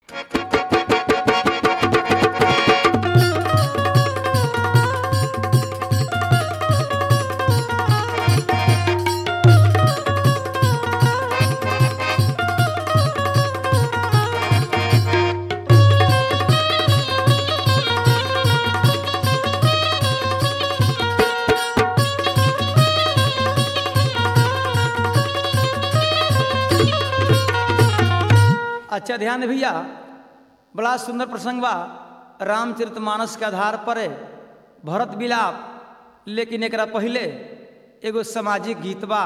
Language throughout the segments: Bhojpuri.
अच्छा ध्यान दे भैया बड़ा सुंदर प्रसंग बा रामचरितमानस के आधार पर भरत विलाप लेकिन एकरा पहले एगो सामाजिक गीत बा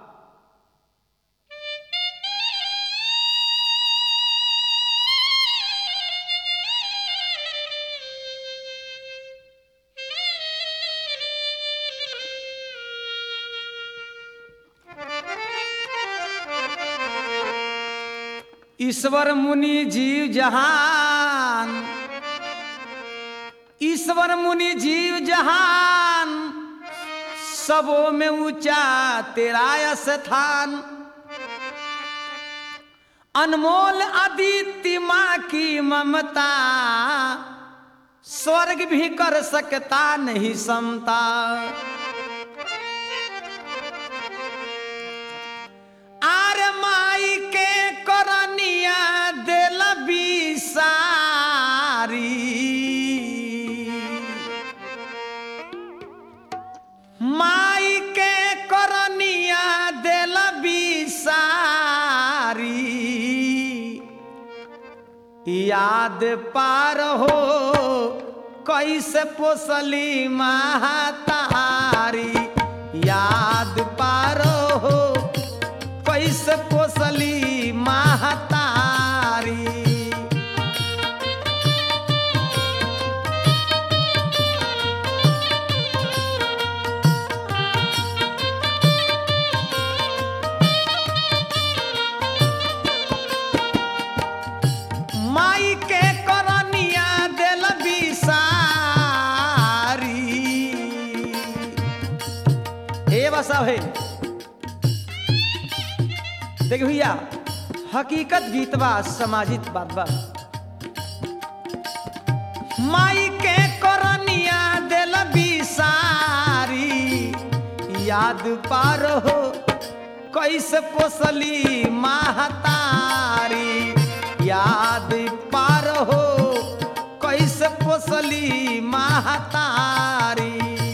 ईश्वर मुनि जीव जहान ईश्वर मुनि जीव जहान सबों में ऊंचा तेरा स्थान अनमोल अदिति माँ की ममता स्वर्ग भी कर सकता नहीं समता आर माई के करनिया दिल बिसारी माई के करनिया दिल बिसारी याद पार हो कैसे पोसली महतारी याद पार हो कैसे पोसली महतारी माई के करनिया दिल बिसारी ए बसा है देख भैया हकीकत गीत बा सामाजिक बात बा माई के करनिया दिल बिसारी याद पार हो कैसे पोसली महतारी याद पार हो कैसे पोसली महतारी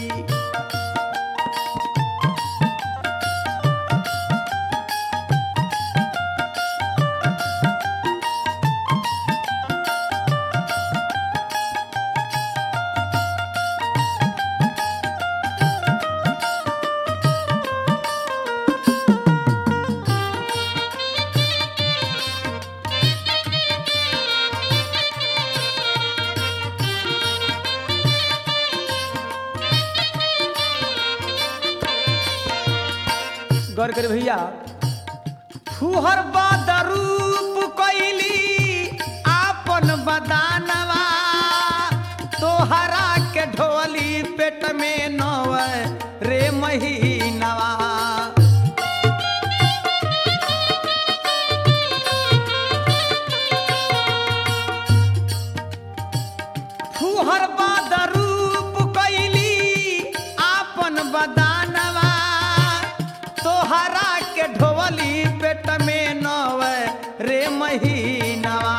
गौर कर भैया फुहर बदरूप कैली आपन बदानवा तोहरा के ढोली पेट में नव रे महीनवा फुहर बदरूप कैली आपन बदानवा तोहरा के ढोली पेट में नव रे महीनवा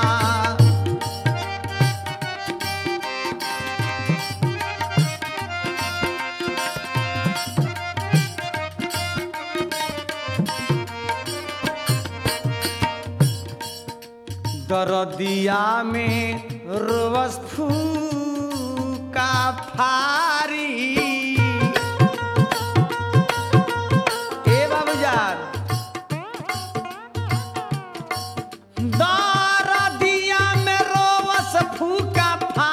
दरदिया में रोवस फूका फारी ए बाबूजान दरदिया में रोवस फूका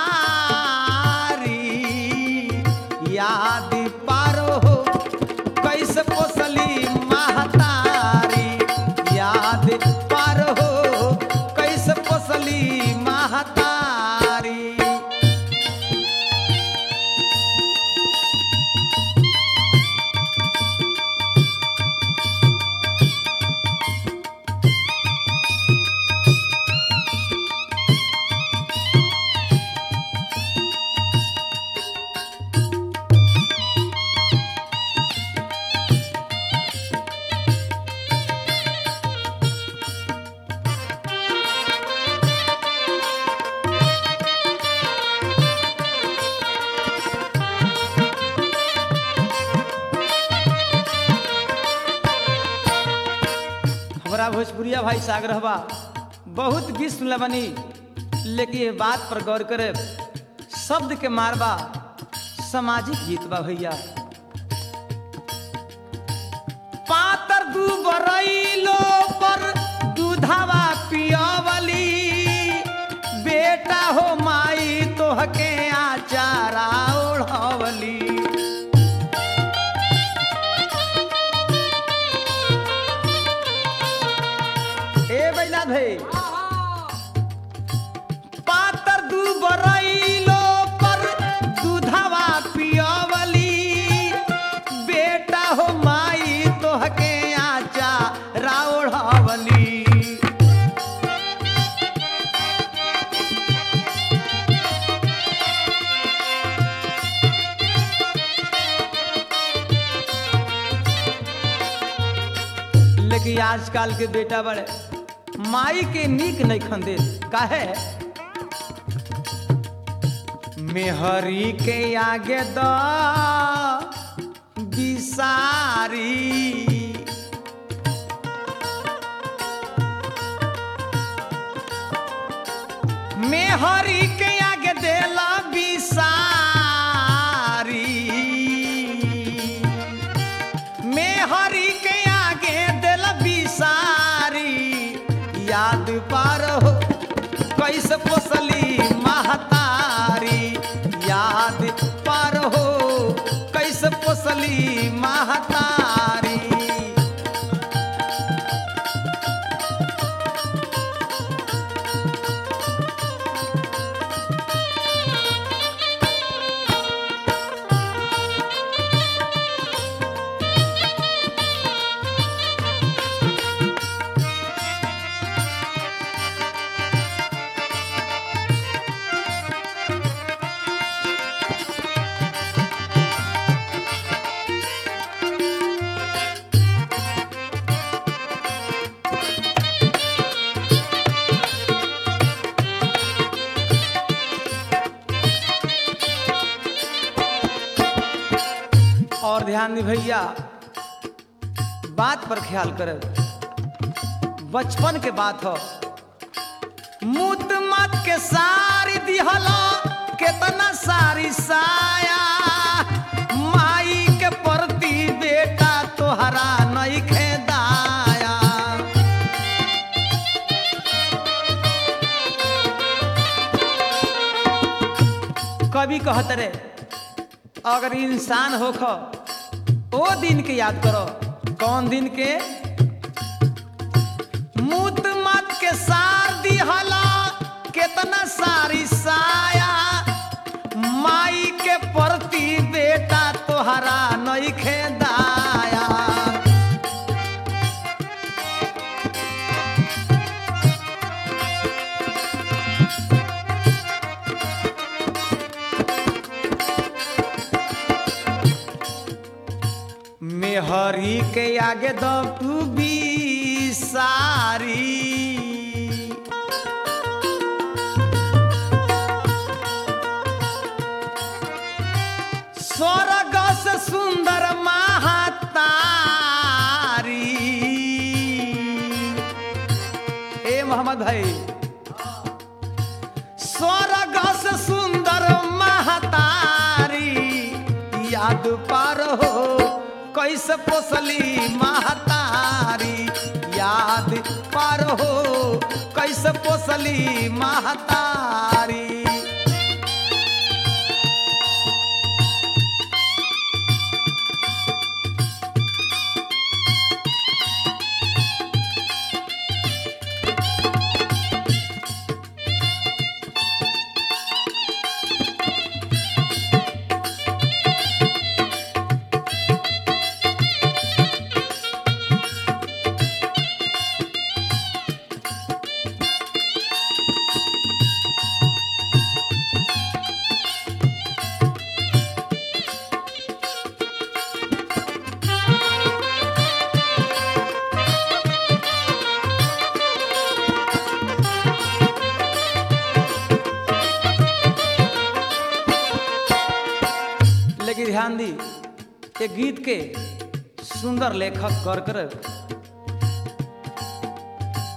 फारी याद पारो हो कैसे पोसली महतारी याद पार हो कैसे पोसली महतारी भैया भाई से आग्रह बा बहुत गीत सुनले बनी लेकिन ये बात पर गौर करे शब्द के मारबा सामाजिक गीत बा भैया पातर दू बरैलो पर दूधावा पियवली बेटा हो माई तोहके आचारा ओढ़वली ए बैला भाई पातर दू बरैलो पर दूधवा पियवली बेटा हो माई तोहके आचा राउढ़वली लेकिन आजकल के बेटा बड़े माई के नीक नहीं खंदे काहे मेहरी के आगे द बिसारी मेहरी के आगे देला बिसारी में हरी के आगे दिल बिसारी याद पार हो कैसे पोसली महतारी याद पार हो कैसे पोसली महतारी और ध्यान दी भैया बात पर ख्याल करे बचपन के बात हो मुत मत के सारी दिहला केतना सारी साया माई के प्रति बेटा तोहरा नहीं खेदाया कवि कहत रे अगर इंसान होख ओ दिन के याद करो कौन दिन के मुत मत के सार दिहला केतना सारी साया माई के प्रति बेटा तोहरा नहीं खेदाया मेहरी के आगे दो तू भी सारी स्वर्ग से सुंदर महातारी ए मोहम्मद भाई स्वर्ग से सुंदर महतारी याद पार हो कैसे पोसली महतारी याद पार हो कैसे पोसली महतारी लेकिन ध्यान दी ये गीत के सुंदर लेखक कर कर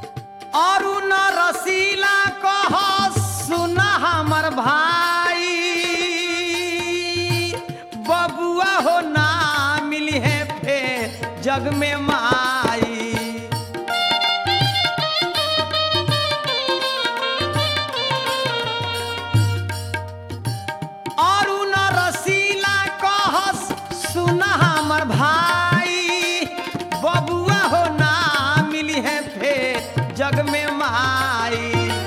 रसीला कह सुना हमर भाई बबुआ हो ना मिली है फेर जग में माई और उन रसीला कहस सुना हमर भाई बबुआ हो ना मिली है फेर जग में माई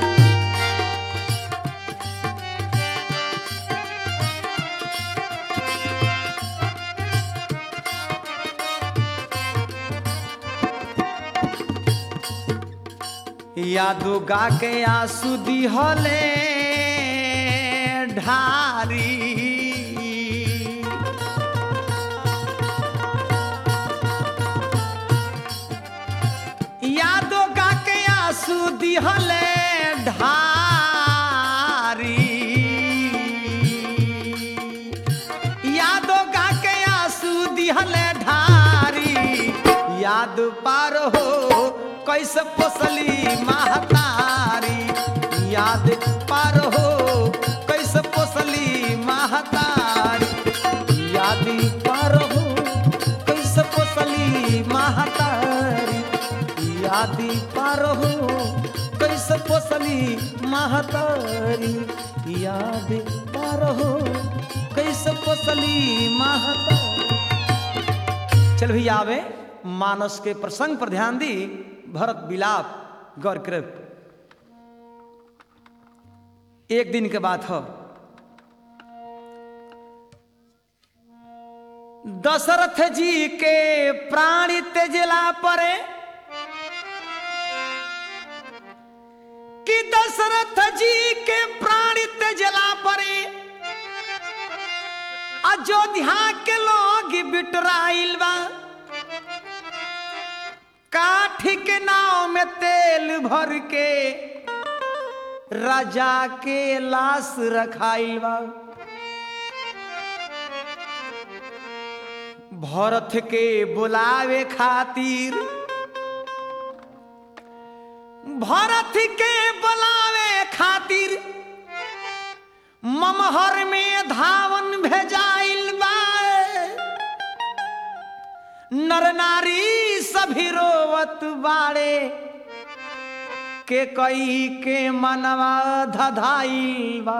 यादो गा के आंसू दिहले ढारी यादो गा के आंसू दिहले ढारी यादो गा के आंसू दिहले ढारी याद पार हो कैसे पोसली महतारी याद पार हो कैसे पोसली महतारी याद पार हो कैसे पोसली महतारी याद पार हो कैसे पोसली महतारी याद पार हो कैसे पोसली महतारी चल भैया आवे मानस के प्रसंग पर ध्यान दी भरत विलाप गौर कृप एक दिन के बात हो दशरथ जी के प्राणी तेजला परे कि दशरथ जी के प्राणी तेजला परे अयोध्या के लोग बिटराइल बा काठी के नाव में तेल भर के राजा के लाश रखाइल बा भरत के बुलावे खातिर भरत के बुलावे खातिर ममहर में धावन भेजाइल बा नर नारी सभी रोवत बाड़े के कई के मनवा धधाइल बा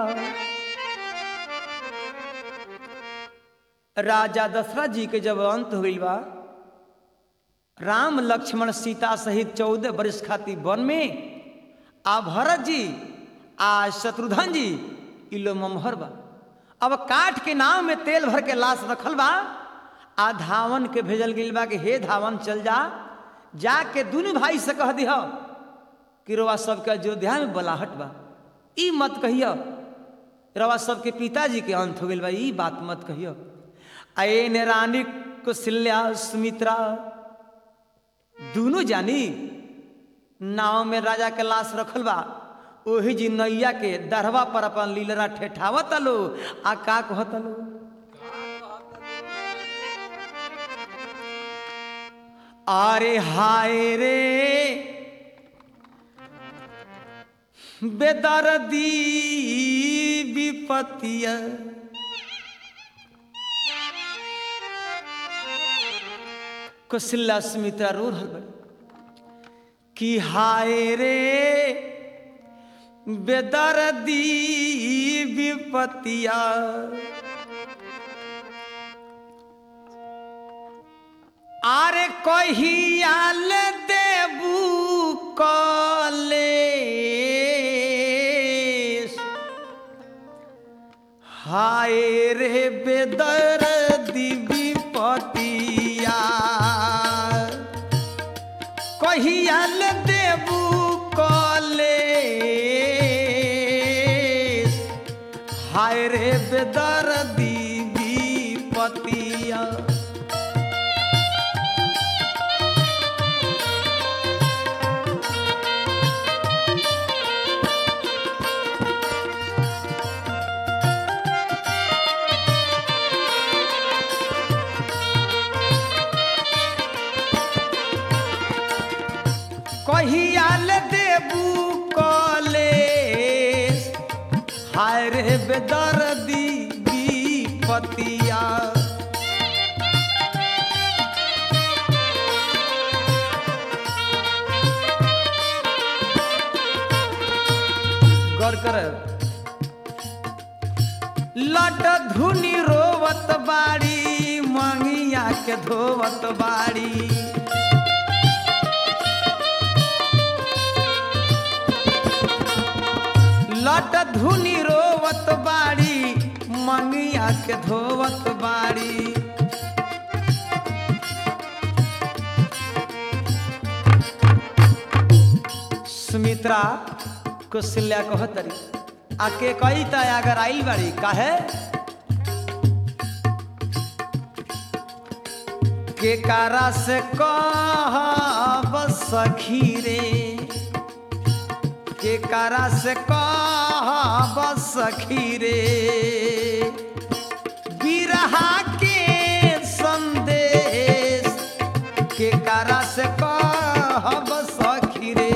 राजा दशरथ जी के जब अंत हुई बा राम लक्ष्मण सीता सहित चौदह वर्ष खातिर वन में आ भरत जी आ शत्रुघ्न जी इलो ममहर बा अब काठ के नाव में तेल भर के लाश रखल बा आ धावन के भेजल गई बा कि हे धावन चल जा जाके दोनों भाई से कह दिह कि रवा सबके अयोध्या में बलाहट बा ई मत कहियो रवा सबके पिताजी के अंत हो गई बा ई बात मत कहियो आए ने रानी कुशल्या सुमित्रा दोनों जानी नाव में राजा के लाश रखल बा ओही जी नैया के दरवा पर अपन लीलरा ठेठावत लो आ का कहत लो अरे हाय रे बेदर्दी विपतिया कुशला सुमित्रा रो रहल बड़ी कि हाय रे बेदर्दी विपतिया आरे कहियाल देबू कले हाय रे बेदर्दी विपतिया कहियाल देबू कले हाय रे बेदर्दी विपतिया कहियाल देबू कल बेदर्दी विपतिया गौर कर लट धुनी रोवत बाड़ी मंगिया के धोवत बाड़ी लट धुनी रोवत बाड़ी मंगिया के धोवत बाड़ी सुमित्रा कुशल्या कहतरी आके कही त अगर आइल बाड़ी काहे के कारा से कह सखी रे के कारा से कह सखी रे बिरहा के संदेश के कारा से कह सखी रे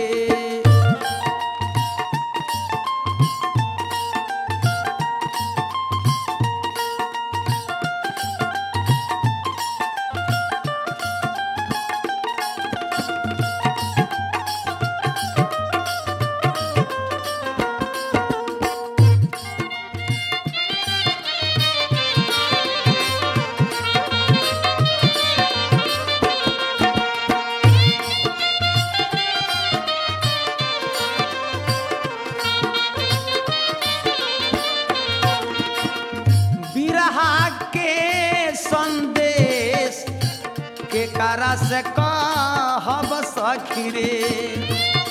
बिरहा के संदेश के कारा से कहब सखी रे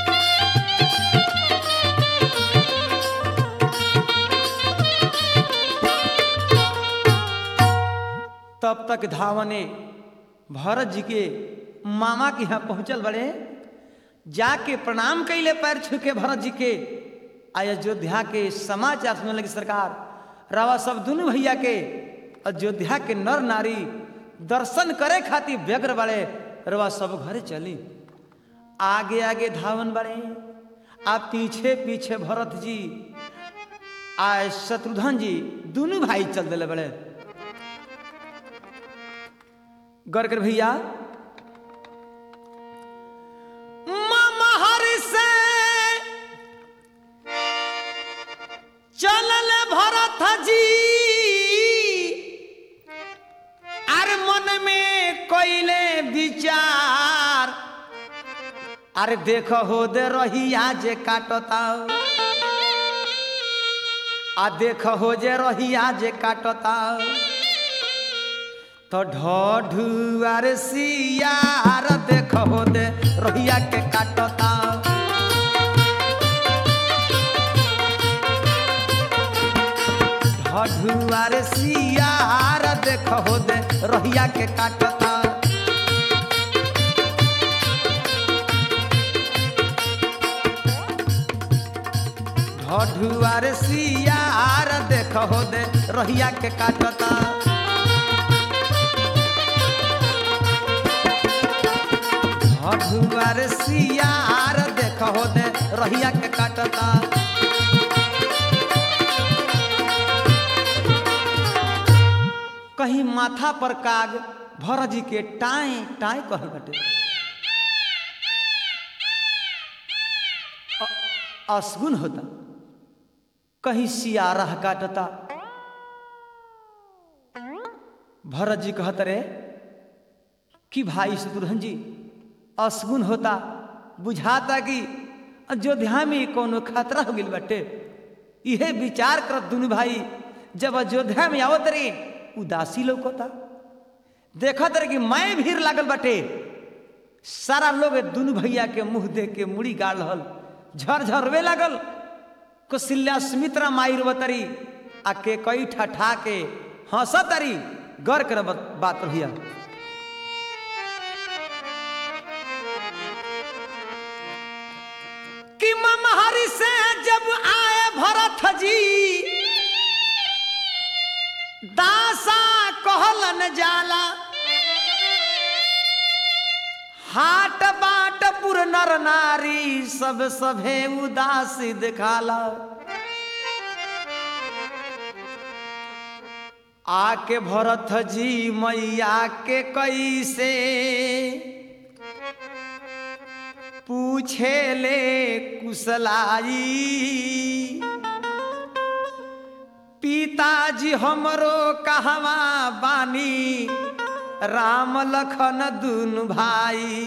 तब तक धावने भरत जी के मामा के यहाँ पहुंचल बड़े जाके प्रणाम कैले पैर छू के भरत जी के अयोध्या के समाचार सुनने लगी सरकार रावा सब दुनू भैया के अयोध्या के नर नारी दर्शन करे खातिर व्यग्र बड़े रवा सब घरे चली आगे आगे धावन बड़े आ पीछे पीछे भरत जी आ शत्रुघ्न जी दोनों भाई चल दिले बड़े गौर कर भैया महर से चलल भरत जी अरे मन में कोइले विचार अरे देख हो दे रहिया जे काटता आ देख हो जे रहिया जे काटता तो ढढुआर सियार देख हो दे रहिया के काटता ढढुआर सियार देख हो दे रहिया के काटता ढढुआर सियार देख हो दे रहिया के काटता ढढुआर सियार देख हो दे रहिया के काटता कहीं माथा पर काग भरत जी के टाए टाए कहल बटे अ- असगुन होता कहीं सियारा काटता भरत जी कहत रे कि भाई शत्रुघ्न जी असगुन होता बुझाता कि अयोध्या में कोनो खतरा हो गइल बाटे इहे विचार करत दुनू भाई जब अयोध्या में आवत रे उदासी लौकता देखत रे कि मैं भीड़ लागल बाटे सारा लोग दुनू भैया के मुंह देख के मुड़ी गाड़ रहल झरझरवे लागल कौशल्या सुमित्रा माई रोवतरी आ के कई ठठा के हंसतरी गौर कर बात भैया कि ममहरी से जब आए भरत जी दासा कहलन जाला हाट बाट पुर नर नारी सब सभे उदासी दिखाला आके भरत जी मैया के कैसे पूछे ले कुशलाई पिताजी हमरो कहवा बानी राम लखन दुनु भाई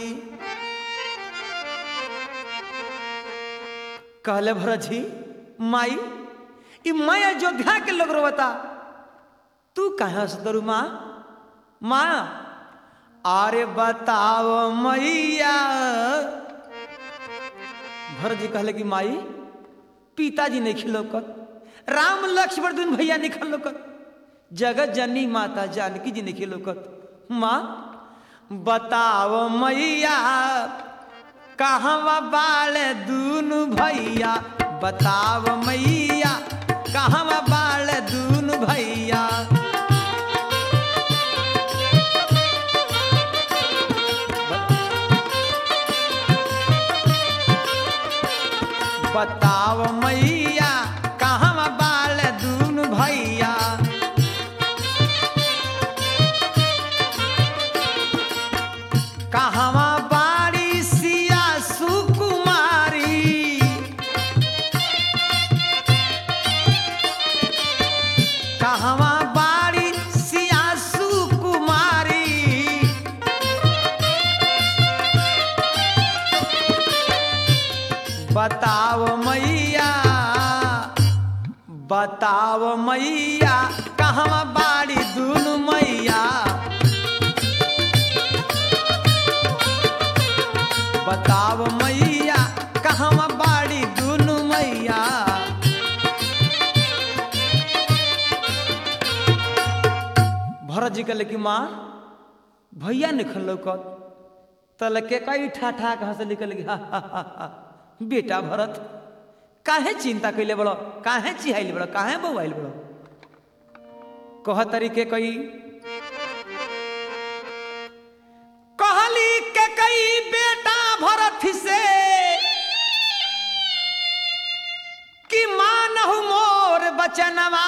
कहले भरत जी माई ई मैं अयोध्या के लोग रोता तू कहाँ से दरू माँ माँ अरे बताओ मैया भरत जी कहले कि माई पिताजी नहीं खिलौकत राम लक्ष्मण दुन भैया नहीं खिलौकत जगत जननी माता जानकी जी नहीं खिलौकत माँ बताओ मैया कहवा बाल दूनु भैया बताओ मैया कहवा बाल दूनु भैया बताओ मैया कहवा बाल दूनु भैया कहवा बाड़ी सिया सुकुमारी कहवा बाड़ी सिया सुकुमारी बताओ मैया बताओ मैया कहवा बाड़ी दुनु मैया बताओ मैया कहवा बाड़ी दुनु मैया भरत जी कहले कि माँ भैया निखल लौकत तल के कई ठा ठा के हंस निकल गया बेटा भरत काहे चिंता कैले बड़ो काहे चिहाइल बड़ो काहे बउआइल बड़ो कह तरीके कई कहली के कई बेटा भरत से कि मानहु मोर बचनवा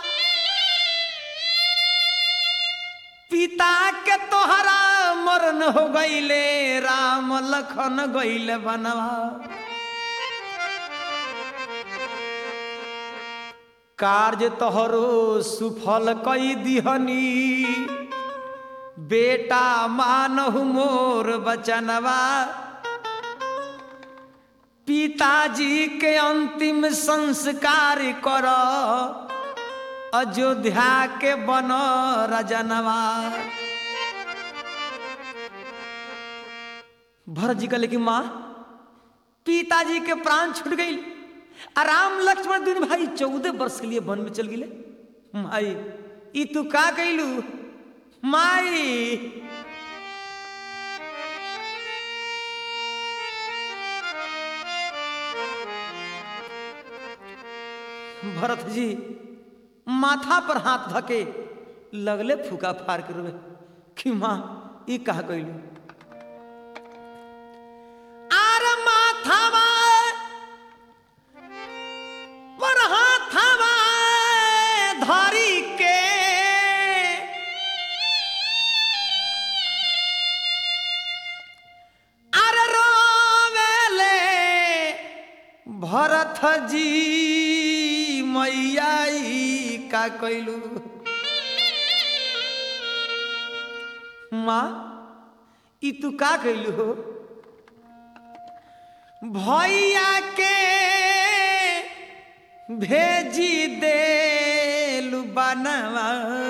पिता के तोहरा मरण हो गईले राम लखन गईले बनवा कार्य तोहरो सुफल कई दिहनी बेटा मानहु मोर बचनवा पिताजी के अंतिम संस्कार कर अयोध्या के बन रजनवा भरत जी कहले कि माँ पिताजी के प्राण छूट गई आ राम लक्ष्मण दुन भाई चौदह वर्ष के लिए वन में चल गिले माई ई तू का कैलू माई भरत जी माथा पर हाथ धके लगले फूका फाड़ के रोवे कि माँ ई कहा कैलू आर माथावा पर हाथावा धरी के आर रोवेले भरत जी मैया ई का कैलू माँ ई तू का कैलू हो भैया के भेजी देलू बनवा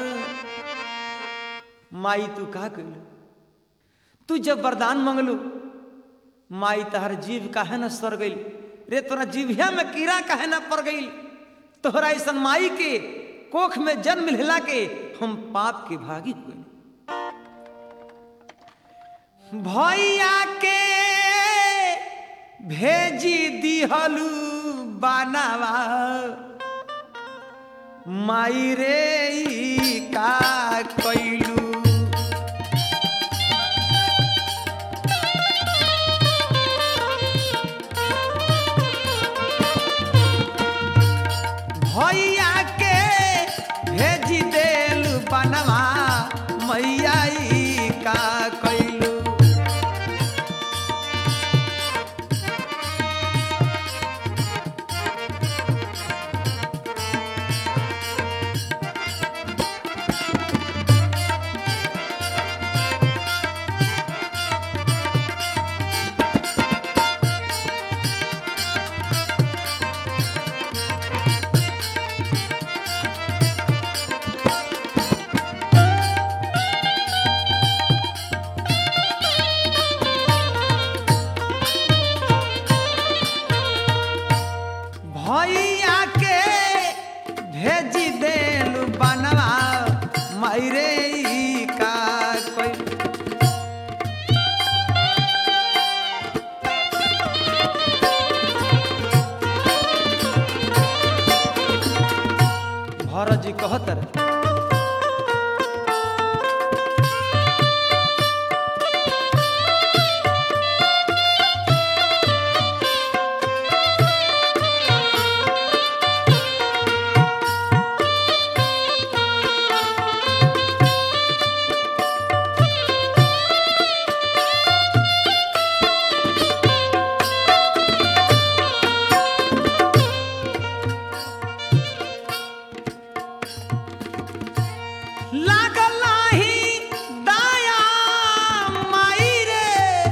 माई तू का कैलू तू जब वरदान मंगलू माई तहर जीव काहे न सर गई रे तोरा जीविया में कीड़ा काहे न पड़ गई तोहरा ऐसा माई के कोख में जन्म लेला के हम पाप के भागी हुए भैया के भेजी दिहलू बनावा माई रे ई का कैलू भैया के भेज देलू भैया के भेजी देलू बनवा मायरे ई का कोई भरत जी कहत रहे लागल नाही दाया माई रे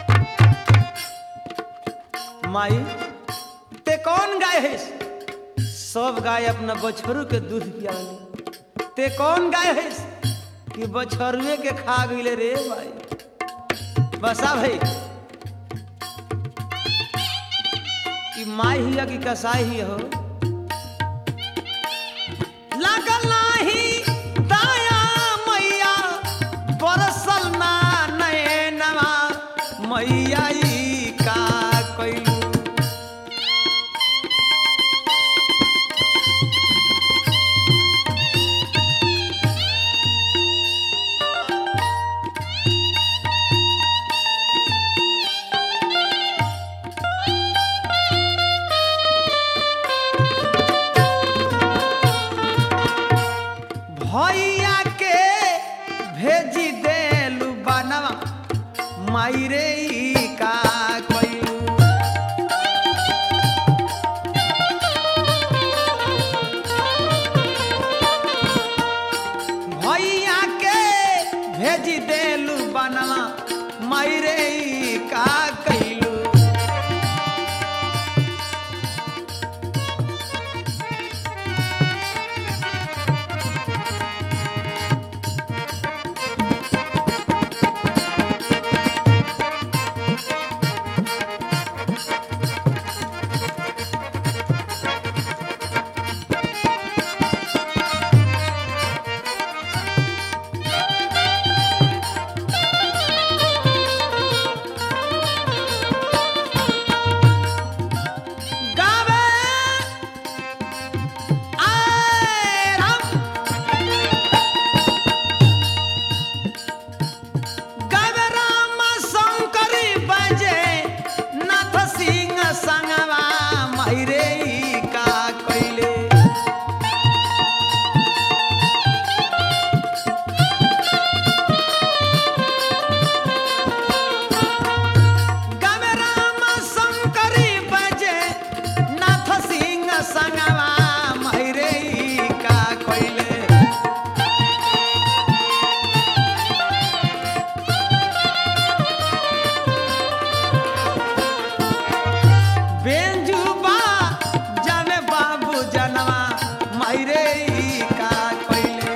माई ते कौन गाय है सब गाय अपना बछरू के दूध पियावले ते कौन गाय है कि बछरुए के खा गईले रे भाई बसा भाई कि माई ही कि कसाई ही हो लागल नाही दाया मैया बरसल ना नैनवा मैया ई का कैलू भैया के भेजी देलू बनवा मायरे ई का कैलू भैया के भेजी देलू बनवा मायरे ई का कैलू गावे आए राम गावे राम शंकरी बजे नाथ सिंह संगवा मायरे ई का कैले गावे राम शंकरी बजे नाथ सिंह संगवा मायरे ई का कैले बेंजुबा जाने बाबू जनवा मायरे ई का कैले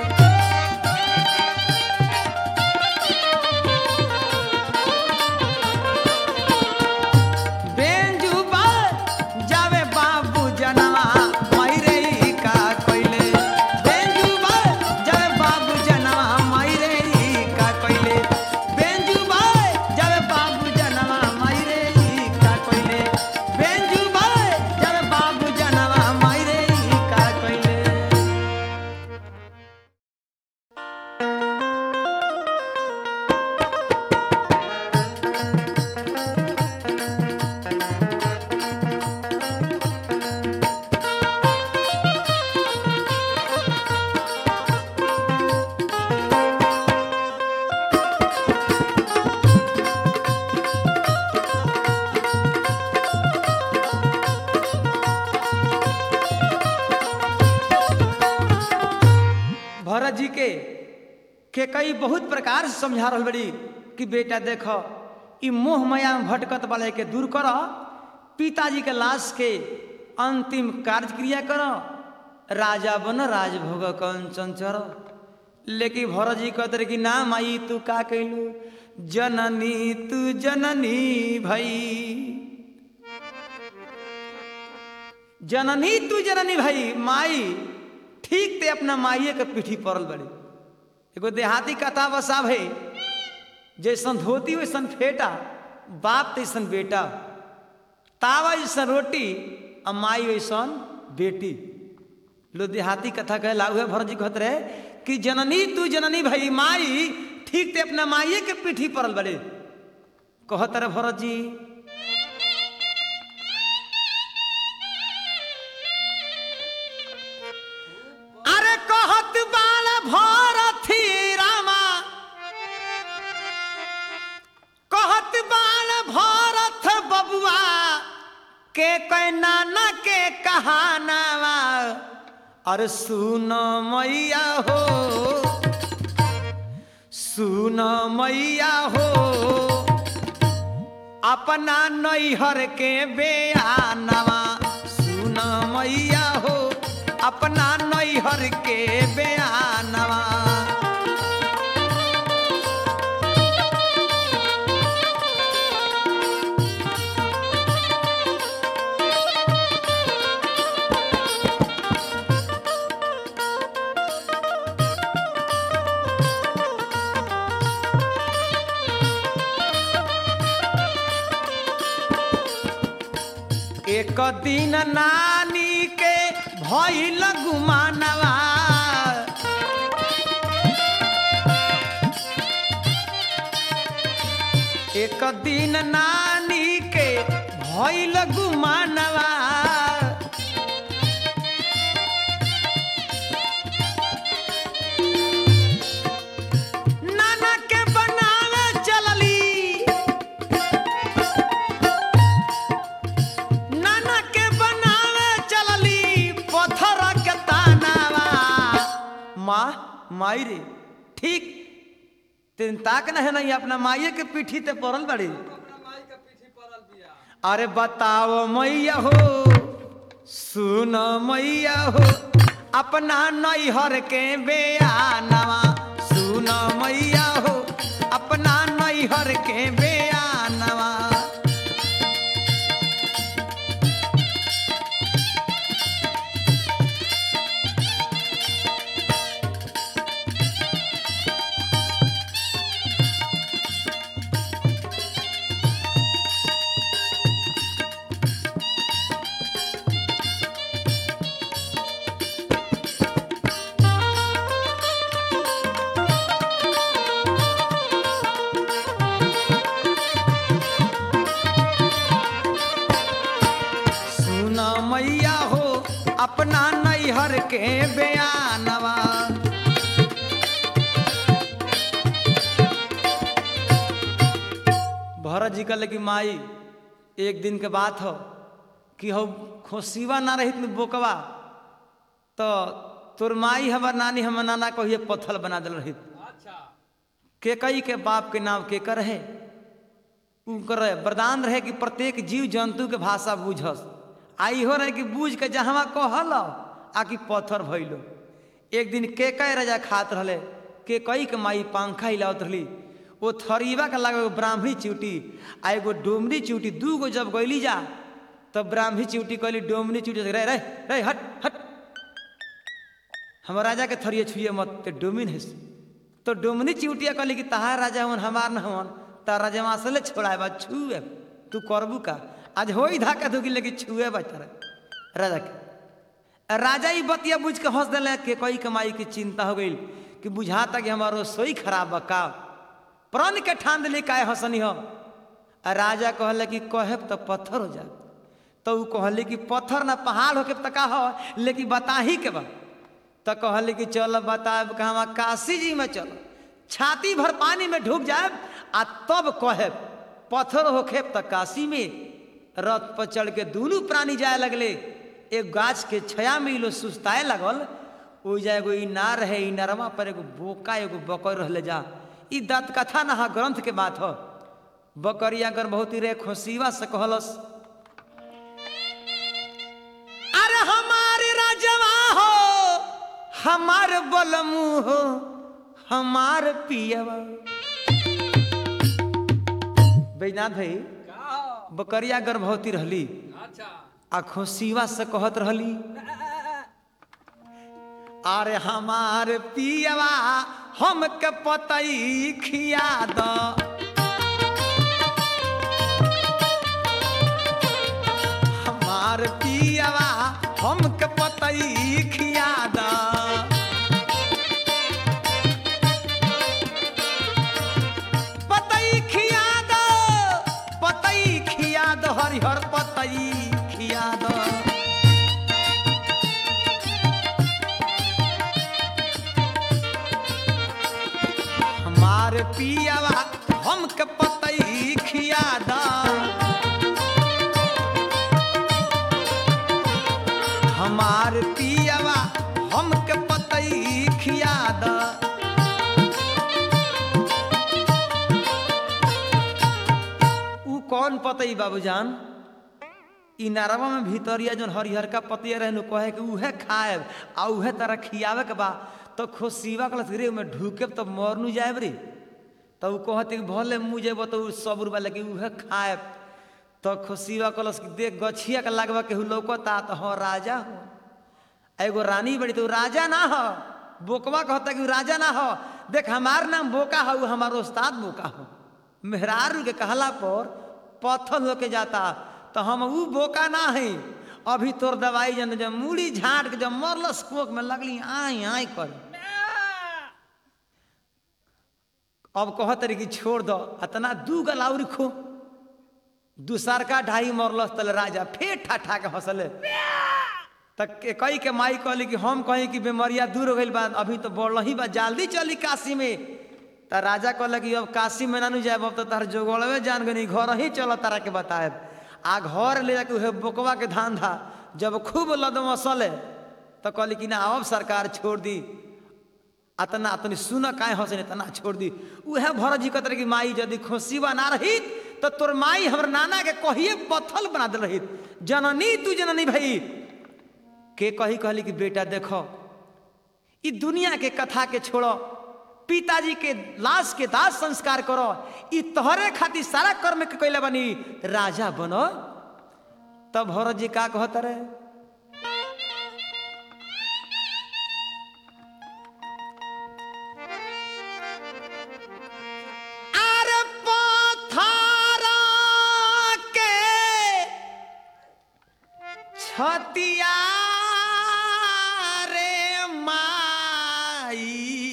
बेंजुबा जावे बाबू जनवा मायरे ई का कैले बेंजुबा जावे बाबू जनवा मायरे ई का कैले बेंजुबा जावे बाबू जनवा मायरे ई का कैले बेंजुबा जावे बाबू जनवा मायरे ई का कैले भरत जी के के कई बहुत प्रकार से समझा रहल बड़ी कि बेटा देख ई मोह माया में भटकत वाले के दूर कर पिताजी के लाश के अंतिम कार्य क्रिया कर राजा बन राजभोग कंचन चर लेकिन भरत जी कहते रहे कि ना माई तू का कैलू जननी तू जननी भई जननी तू जननी भाई माई ठीक ते अपना माइये के पीठी पड़ल बड़ी एगो देहाती कथा बसा भाई जैसन धोती वैसन फेटा बाप तैसन बेटा तावा जैसन रोटी आ माई वैसन बेटी लो देहाती कथा कहे लाउहे भरत जी कहत रहे कि जननी तू जननी भाई माई ठीक ते अपना माइये के पीठी पड़ल बड़े कहत रहे भरत जी अरे कहत बाल भरथी रामा कहत बाल भरत बबुआ के कै नाना के कहानावा अरे सुन मैया हो सुन मैया हो अपना नैहर के बेआनवा सुन मैया हो अपना नैहर के बेआनवा एक दिन नानी के भइल गुमानवा एक दिन नानी के भइल गुमानवा नाना के बनावे चलली नाना के बनावे चलली पत्थर के तानावा माँ माई रे ठीक तीन ताक न है नहीं अपना माइये के पीठी ते पड़ल बड़ी अरे बताओ मैया हो सुन मैया हो अपना नैहर के बेआनवा सुन मैया हो अपना नैहर के बेआनवा सुन मैया हो अपना नैहर के बयानवा भरत जी कहले कि माई एक दिन के बात हो कि हो खोसीवा ना रही तुम बोकवा तो तोर माई हमर नानी हमर नाना कहिए पत्थर बना दिल रही के कई के बाप के नाम के कर है उनकर वरदान रहे कि प्रत्येक जीव जंतु के भाषा बूझस आ इहो रहे कि बूझ के जहवा कहल आ कि पत्थर भइलो एक दिन के कई राजा खात रहले के कई के माई पंखा हिलावत रहली वो थरीवा के लगे एगो ब्राह्मणी चिउटी आ एगो डोमरी चिउटी दू गो जब गैली जा तब ब्राह्मणी चिउटी कहली डोमरी चिउटी से, रे रे रे हट हट हम राजा के थरिए छुए मत ते डोमिन है तो डोमनी चिउटिया कहली कि तहार राजा हवन हमार न हवन ता राजा वहां से ले छोड़ाए बा छुए तू करबू का आज हो ही धाका धुकी लेकिन छुए बा तारा राजा के राजा ही बतिया बुझ के हंस दिले के कोई कमाई की चिंता हो गई कि बुझाता कि हमारो रसोई खराब बा का प्राण के ठान दिले काहे हंसनी हो आ राजा कहले कि कहब तो पत्थर हो जाए तो ऊ कहले कि पत्थर ना पहाड़ होके त का हो लेकिन बताही के बा तो कहले कि चल बताब कहवा काशी जी में चल छाती भर पानी में ढुक जाए आ तब कहे पत्थर होखे त काशी में रथ पर चढ़ के दोनों प्राणी जाए लगले एक गाछ के छया में इ लोग सुस्ताए लगल ओ जा एगो इनार है इनारवा पर एगो बोका एगो बकर रहले जा ई दंत कथा ना ग्रंथ के बात हो बकरिया गर्भवती रे खोसीवा से कहलस अरे हमारे राजवा हो हमार बलमू हो हमार पियवा बैजनाथ भाई बकरिया गर्भवती रहली अच्छा आ खुशिवा से कहत रहली अरे हमार पियवा हमके पतई खिया द हमार पियवा हमके पतई खिया द पतई खिया द पतई खिया द हरिहर पतई खिया द हमार पियावा हमके पतई खिया द हमार पियावा हमके पतई खिया द ऊ कौन पतई बाबूजान ई नरवा में भीतरिया जौन हरिहर का पतिया रहनु कहे कि उहे खाएब आ उहे तरह खियावे के बा तो खुशिवा कलस रे में ढूके तो मरनु जाएब रे तो ऊ कहते कि भले मुँह जेब तो ऊ सब रुपया लगे उहे खाएब तो खुशिवा कलस कि देख गछिया के लगवा के लौकता तो हाँ राजा हो एगो रानी बड़ी तो ऊ राजा ना हो बोकवा कहता कि ऊ राजा ना हो देख हमार नाम बोका हो ऊ हमार उस्ताद बोका हो मेहरारू के कहला पर पत्थर होके जाता तो हम ऊ बोका ना है अभी तोर दवाई जन जब मूड़ी झाट के जब मरलस कोक में लगली आई आई कर अब कहत रही कि छोड़ दो अतना दू गलाउरी खो दूसरका ढाई मरलस तल राजा फेर ठा के हंसले तक के कई के माई कहली कि हम कहीं कि बीमारिया दूर हो गई बा अभी तो बढ़ ही बा जल्दी चली काशी में त राजा कहल कि अब काशी में नानू जाए अब तो तार जोगड़वे जान गनी घर ही चल तारा के बताए आ घर ले जाके उहे बोकवा के धान था जब खूब लदम सले तो कहली कि ना अब सरकार छोड़ दी अतना अतनी सुन काहे हंसे इतना छोड़ दी उहे भरत जी कहते रहे कि माई यदि खुशीबा ना रही तो तोर माई हमर नाना के कहिए पत्थल बना दे रही जननी तू जननी भाई के कही कहली कि बेटा देखो ई दुनिया के कथा के छोड़ो पिताजी के लाश के दास संस्कार करो ई तोहरे खातिर सारा कर्म के कैले बनी राजा बनो तब भरत जी का कहत रहे अरे पथरा के छतिया रे माई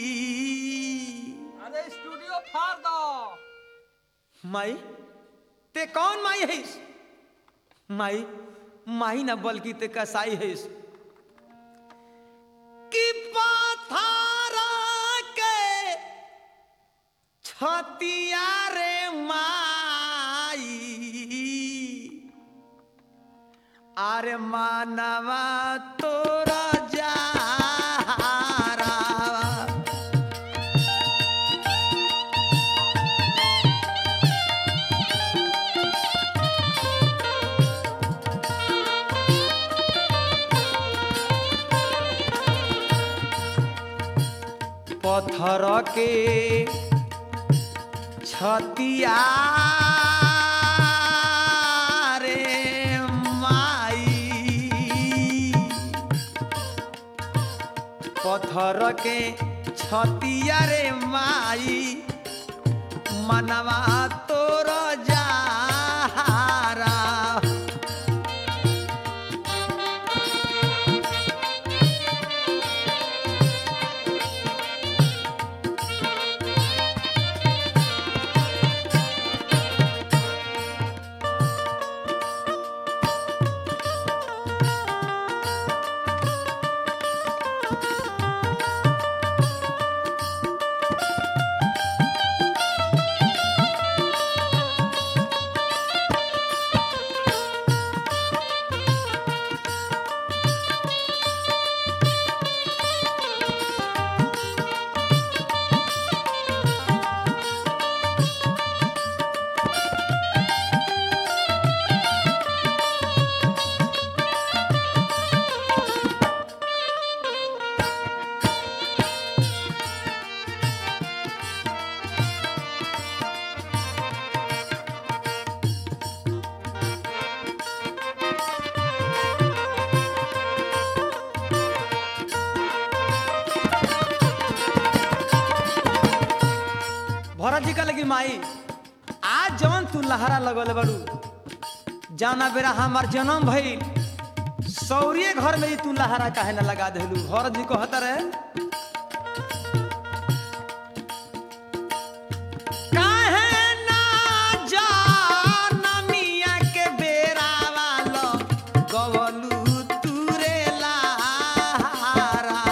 अरे स्टूडियो फाड़ दो माई ते कौन माई है माई माई ना बल्कि ते कसाई है कि पथरा के छतिया रे माई अरे मानवा तोरा जारा पत्थर के छतिया रे माई पत्थर के छतिया रे माई मनवा तोर जारा माई आज जवन तू लहरा लगल बड़ू जाना बेरा हमार जन्म भइल सौरिये घर में ही तू लहरा काहे न लगा देलू घर जी कहत रहे काहे ना जानमिया के बेरा वालो गवलू तुरे लहरा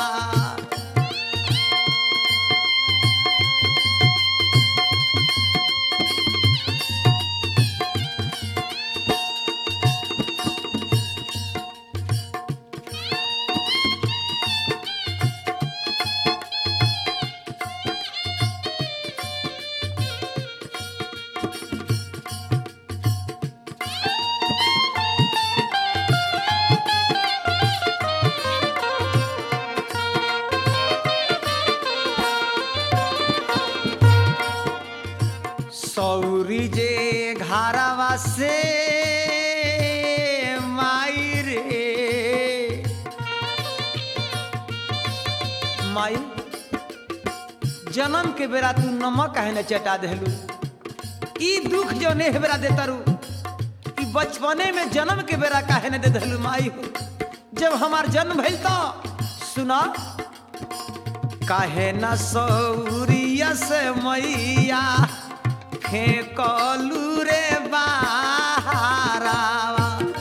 सौरी जे घारावा से माई रे माई जन्म के बेरा तू नमक काहे न चटा देलू ई दुख जो ने बेरा देता रू ई बचपने में जन्म के बेरा काहे न दे देलू माई हो जब हमार जन्म भइल तो सुना काहे न सौरिया से मैया फेंकलू रे बाहरावा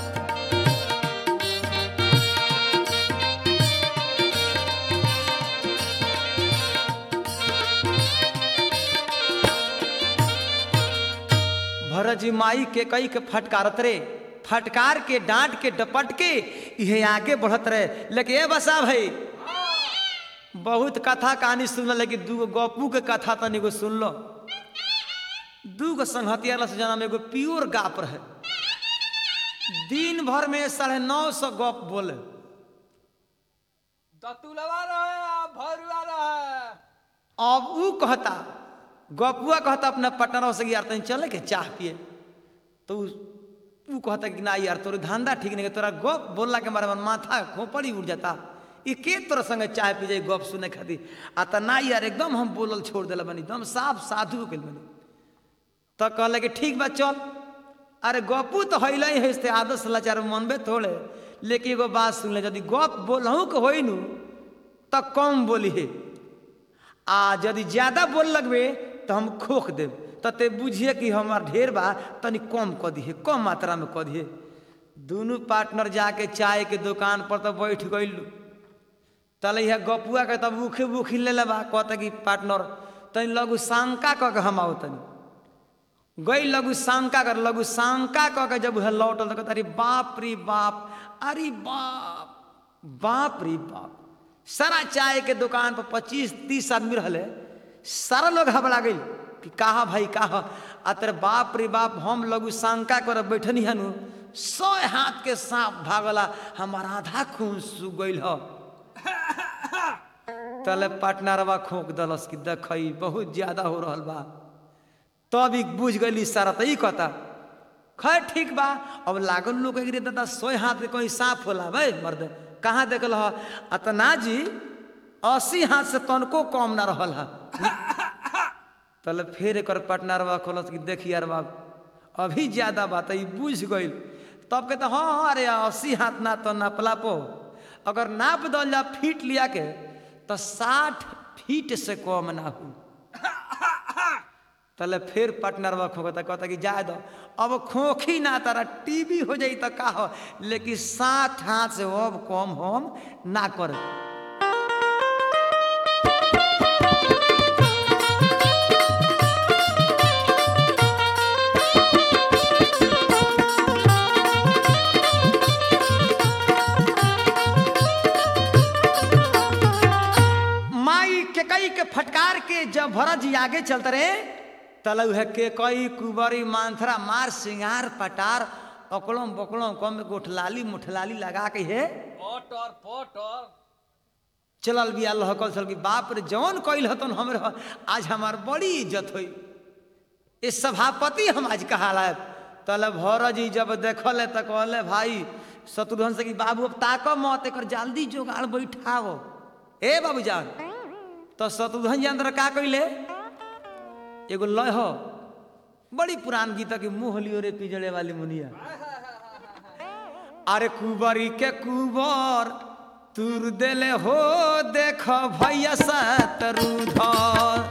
भरत जी माई के कई के फटकारत रे फटकार के डांट के डपट के इहे आगे बढ़त रहे लेकिन ए बसा भाई बहुत कथा कहानी सुन लेकिन दूगो गपू के कथा तनी को सुन लो दूगो संहतिया से जना में एगो प्योर गाप रहे दिन भर में साढ़े नौ सौ गप बोले दतुलवा रहे आ भरुआ रहे अब ऊ कहता गपुआ कहता अपना पटना से यार तनी चले के चाह पिए तो ऊ ऊ कहता कि ना यार तोर धंधा ठीक नहीं है, तोरा गप बोलला के मारे माथा खोपड़ी उड़ जाता ई के तोरा संगे चाय पी जाए गप सुने खातिर आ त ना यार एकदम हम बोलल छोड़ दिला बनी एकदम साफ साधु हो गेल बनी तो कहले कि ठीक बा चल अरे गपू तो हैले ही है आदत समाचार मनबे थोड़े लेकिन एगो बात सुन ले यदि गप बोलहूँ के होई नु तो कम बोली है आ यदि ज्यादा बोल लगबे तो हम खोख देब तो ते बुझिए कि हमार ढेर बा तनी कम कऽ दिहे कम मात्रा में कऽ दिहे दुनू पार्टनर जाके चाय के दुकान पर तो बैठ गइलू तले यह गपुआ के तब उखी बुखी ले लेबा कहता कि पार्टनर तनी लगू शंका कऽ के हम आओ तनी गई लघु शंका कर लघु शंका कऽ के जब वह लौटल तो कहता अरे बाप रे बाप अरे बाप बाप रे बाप सारा चाय के दुकान पर पच्चीस तीस आदमी रहले सारा लोग घबरा गई कि कहा भाई कहा आ तेरे बाप रे बाप हम लघु शंका कर बैठनी हनु सौ हाथ के सांप भागला हमारा आधा खून सूख गई ह तले पार्टनरवा खोक दलस कि देखई बहुत ज्यादा हो रहल बा तब ई बुझ गई सारा तो ई कहता खैर ठीक बा अब लागल लोग गिरे दादा सोए हाथ के कोई साफ होला भाई मर्द कहाँ देखल ह अतना जी अस्सी हाथ से तनको कम ना रहल है तले फिर एक पटनारवा खोलत कि देखी यार बाब अभी ज्यादा बात है ई बुझ गई तब कहते हाँ हाँ अरे अस्सी हाथ ना तो नापला पो अगर नाप दल जा फीट लिया के तो साठ फीट से कम ना हो तले फिर पार्टनरवा खोकता कहता कि जाए दो अब खोखी ना तारा टीवी हो जाई तो का हो लेकिन साठ हाथ से अब कम हम ना कर माई के कई के फटकार के जब भरत जी आगे चलते रहे तलु है के कई कुबरी मांथरा मार सिंगार पटार अकड़म बकड़म कम गोठलाली मुठलाली लगा के है पटर पटर चलल बिया लहकल चल की बाप रे जौन कइल हतन हमरे आज हमार बड़ी इज्जत होई ये सभापति हम आज कहाला तले भर जी जब देखल है तो कहले भाई शत्रुघ्न से कि बाबू अब ताक मत एक जल्दी जोगाड़ बैठाओ ए बाबूजान तो शत्रुघ्न जी अंदर का कइले एगो लय हो बड़ी पुरान गीता की मुंह लियो रे पिजड़े वाली मुनिया अरे कुबरी के कुबर तुर देले हो देख भैया सतरुधर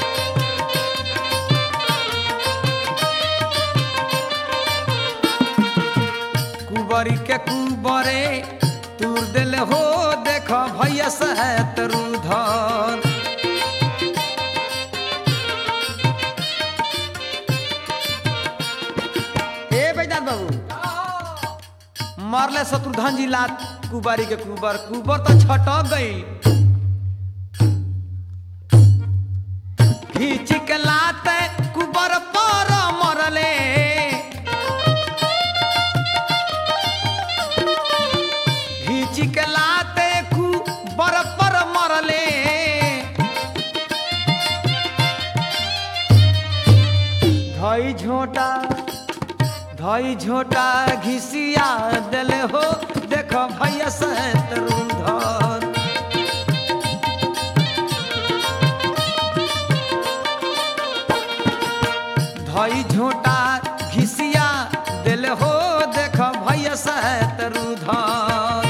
कुबरी के कुबरे तुर दिल हो देख भैया सहतरुधर ए बैदात बाबू मरले शत्रुधन जी लात कुबारी के कुबर कुबर तो छटक गई खींच के लाते कुबर पर मरले खींच के लाते कु बर पर मरले धई झोटा धई झोटा घिसिया दिले हो देखो भैया सतरुधर धई झोटा घिसिया दिल हो देख भैया सतरुधर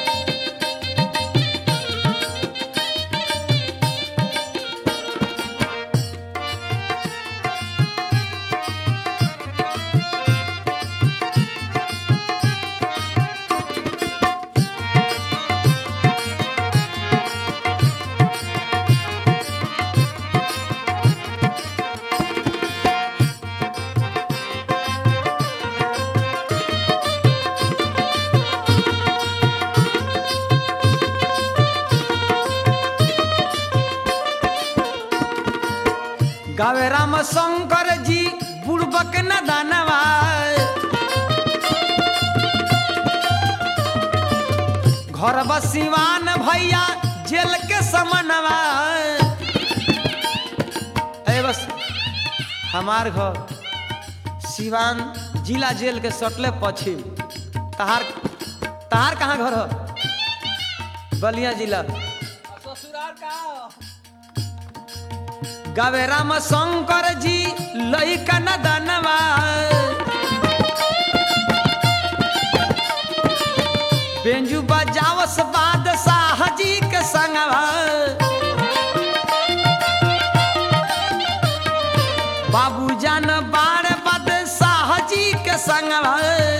गावे राम शंकर जी बुड़बक न दानवा घर बसिवान भैया जेल के समनवा ए बस हमार घर सिवान जिला जेल के सटले पश्चिम तहार तहार कहाँ घर हो बलिया जिला ससुराल का गावे राम शंकर जी लइका न दानवा बेंजू बजावस बादशाह जी के संगवा बाबू जान बाण बादशाह जी के संगवा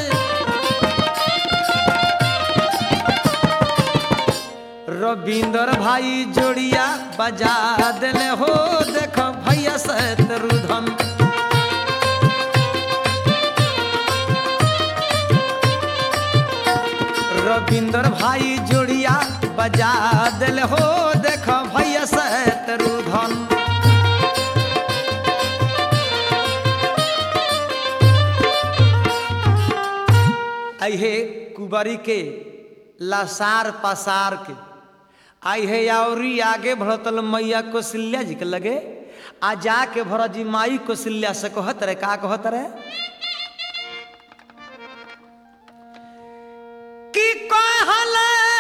रविंदर भाई जोड़िया बजा दिले हो देख भैया शत्रुधन रविंदर भाई जोड़िया बजा दिले हो देख भैया शत्रुधन आई हे कुबरी के लसार पसार के आई है यावरी आगे भरतल मैया कौशल्या जी के लगे आ जाके भरत जी माई कौशल्या से कहत रहे का कहत रहे कि कहल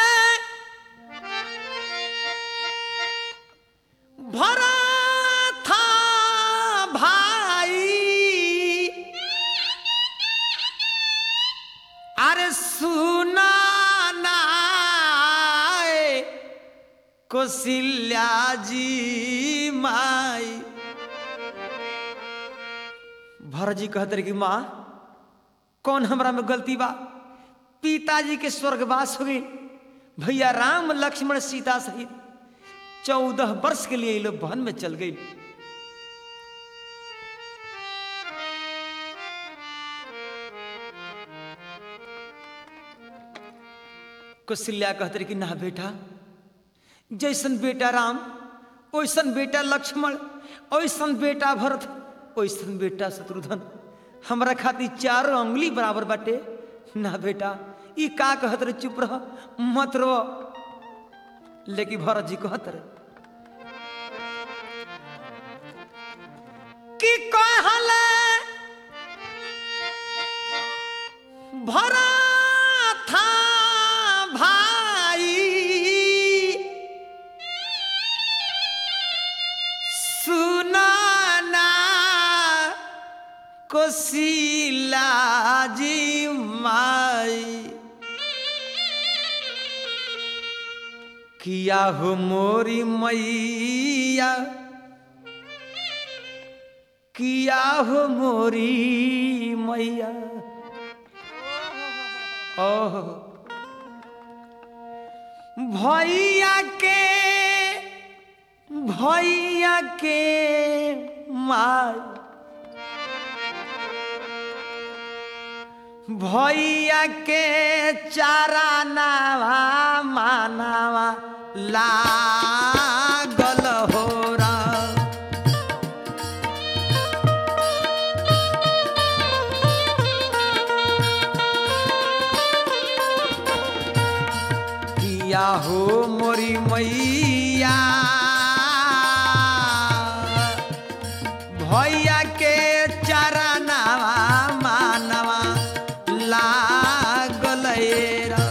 भरत भाई अरे सुना नाय कौशल्या जी माई भरत जी कहते रहे कि माँ कौन हमरा में गलती बा पिताजी के स्वर्गवास हो गई भैया राम लक्ष्मण सीता सहित चौदह वर्ष के लिए ये लोग वन में चल गई कौशल्या कहते रहे कि ना बेटा जैसन बेटा राम ओइसन बेटा लक्ष्मण ओइसन बेटा भरत ओइसन बेटा शत्रुघ्न हमरा खातिर चारों अंगुली बराबर बाटे ना बेटा ई का कहत रहे चुप रह मत रो लेकिन भरत जी कहत रहे कि कहले भरत भाई सुना ना कोशिला जी माई किया हो मोरी मैया किया हो मोरी मैया ओह भैया के भैया के माई भैया के चारा नावा मानावा लागल हो रा किया हो मोरी मैया भैया के चरनावा मानवा लागल रा।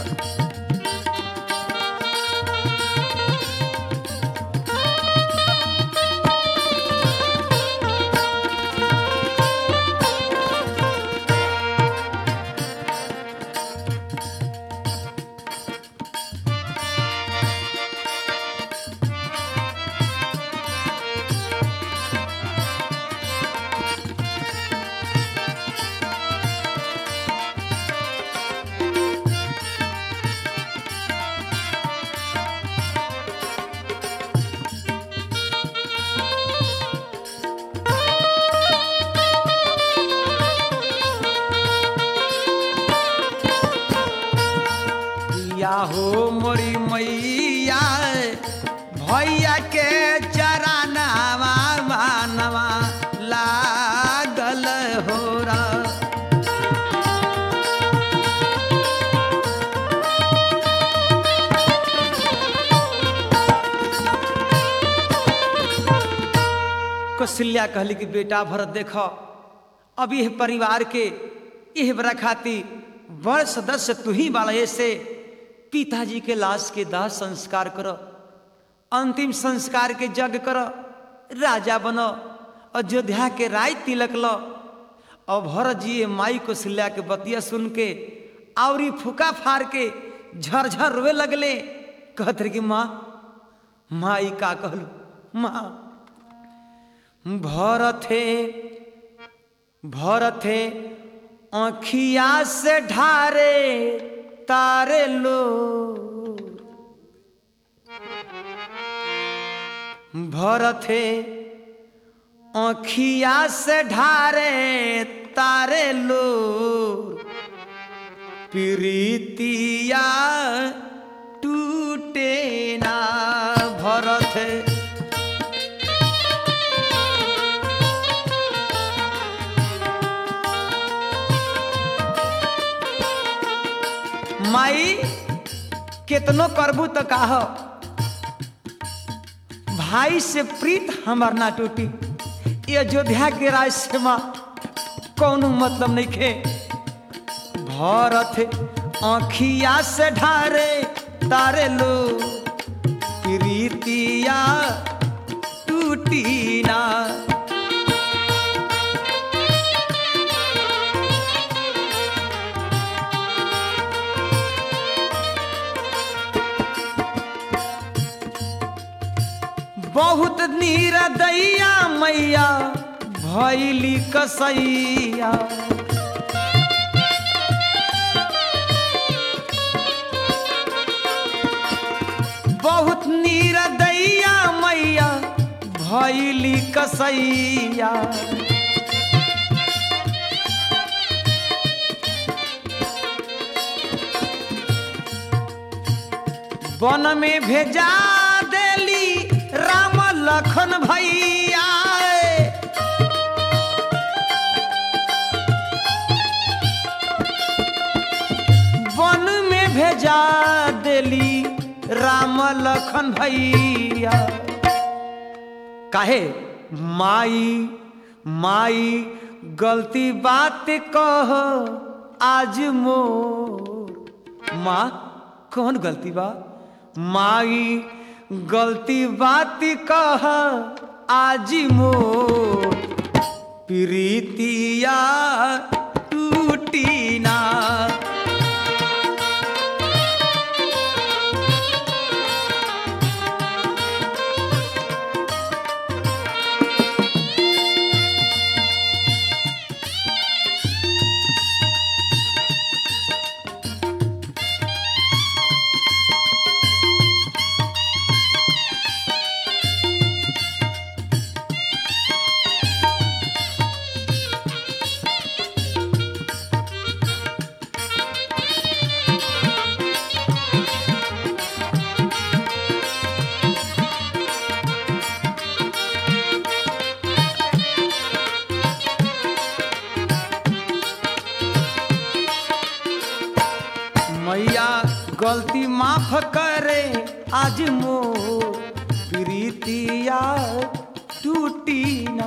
किया हो मोरी मैया भैया के चरनावा मानवा लागल हो रा कौशल्या कहली कि बेटा भरत देख अब यह परिवार के यह बड़ा खाती बड़ सदस्य तू ही बाला ऐसे पिताजी के लाश के दाह संस्कार कर अंतिम संस्कार के जग कर राजा बन अयोध्या के राय तिलक ल और भरत जी ये माई कौशल्या के बतिया सुन के आवरी फूका फाड़ के झरझर रोए लगले कहत रहे कि माँ माई का कहलू माँ भरथे भरथे आँखिया से ढारे तारे लो भरथे आँखिया से ढारे तारे लो प्रीतिया टूटे ना भरथे माई केतनो करबू तो काह भाई से प्रीत हमार ना टूटी ये अयोध्या के राज से माँ कौनो मतलब नहीं खे भरत आँखिया से ढारे तारे लो प्रीतिया टूटी ना बहुत नीरदैया मैया भैली कसैया बहुत नीरदैया मैया भैली कसैया वन में भेजा देली राम लखन भैया वन में भेजा देली राम लखन भैया काहे माई माई गलती बात कह आज मोर माँ कौन गलती बा माई गलती बात कह आज मोर प्रीतिया टूटी ना मैया गलती माफ करे आज मो प्रीतिया टूटी ना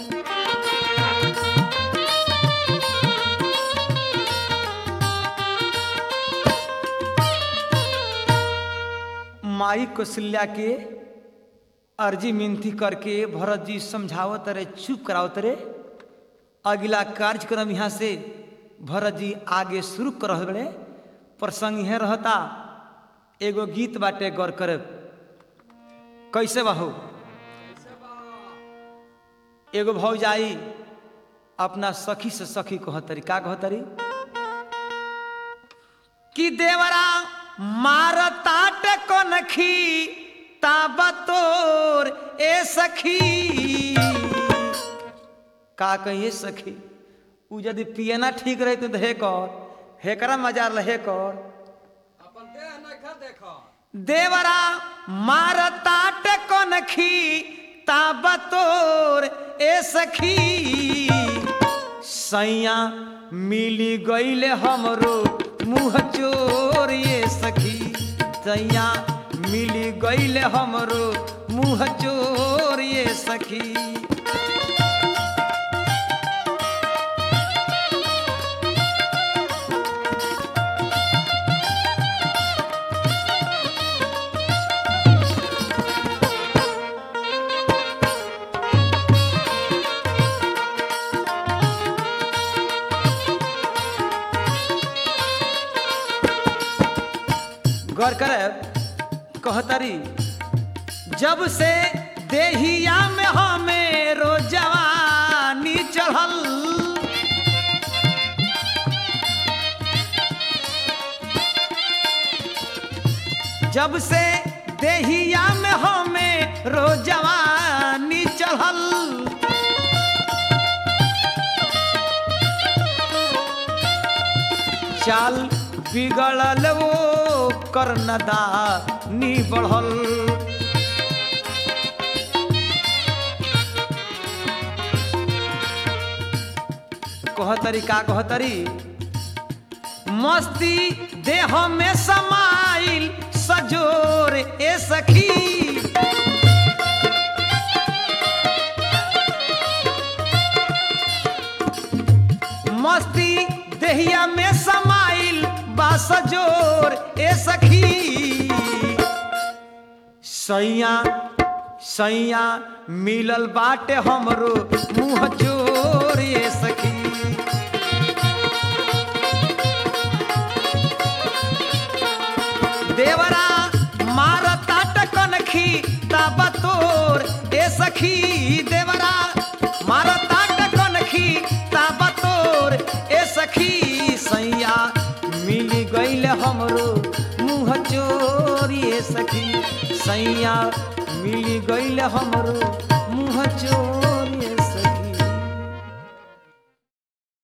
माई कौशल्या के अर्जी मिनती करके भरत जी समझावत रहे चुप करावत रहे अगला कार्यक्रम यहाँ से भरत जी आगे शुरू कर रहल बड़े प्रसंग यह रहता एगो गीत बाटे गौर करे कैसे बाहू एगो भौजाई अपना सखी से सखी कहतरी का कहतरी कि देवरा मार ताट कनखी ताबतोर ए सखी का कहिए सखी उ यदि पियना ठीक रही तो हे कर हेकरा मजा लहे कर अपन देह नखा देखो देवरा मार ताट कनखी ताबतोर ए सखी सैया मिली गईले हमरो मुँह चोर ये सखी सैया मिली गईले हमरो मुँह चोर ये सखी गौर करे कहतरी जब से देहिया में हमें रोज जवानी चढ़ल जब से देहिया में हमें रोज जवानी चढ़ल चाल बिगड़ल वो कर्णदा नी बढ़ल कहतरी का कहतरी मस्ती देह में समाइल सजोर ए सखी मस्ती देहिया में समाइल बास जोर ए सखी सैया सैया मिलल बाटे हमरो मुँह जोर ए सखी देवरा मार ताट कनखी ताबा तोर ए सखी देवरा मार ताट कनखी ताबा तोर ए सखी सैया मिली गईल हमरो मुँह चोरी ए सखी सैया मिली गईल हमरो मुँह चोर